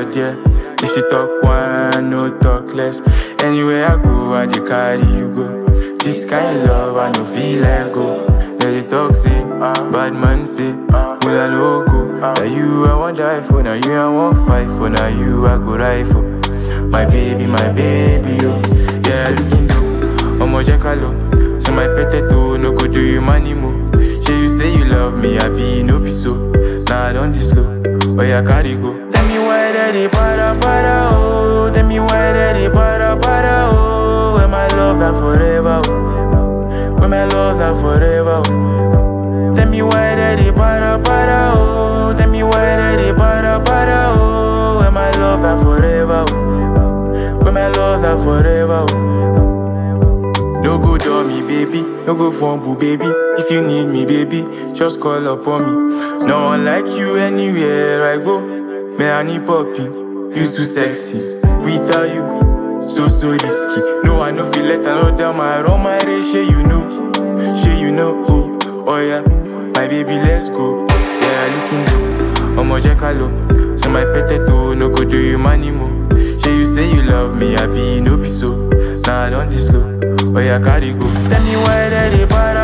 there. If you talk one, no talk less. Anywhere I go, I dey carry you go. This kind of love, I no feel let go. Let it talk say, bad man say, Mula no go. Now you I want die for, now you I want fight for, now you I go ride for. My baby, my baby, yo. Yeah, looking dope. Omo jẹ́ ká lọ. So my potato no go do you money more. Shey you say you love me, I be no be so. Nah, I don't this slow. Oh yeah, carry go. Tell me why that they para para oh. Tell me why that they para para oh. When my love that forever oh. When my love that forever oh. Tell me why that they para para oh. Tell me why that they para para oh. When my love that forever oh. When my love that forever oh. No go dull me, baby. No go fumble, baby. If you need me, baby, just call upon me. No one like you anywhere I go. Man, I need popping. You too sexy. Without you, so so risky. No, I no feel let another my run my race. Shey you know, shey you know. Oh, oh yeah, my baby, let's go. Yeah, looking good. Omo jẹ́ ká lọ. So my potato no go do you money more. Shey you say you love me, I be no be so. Nah, I don't this slow. Oh yeah, carry go. Tell me why that they para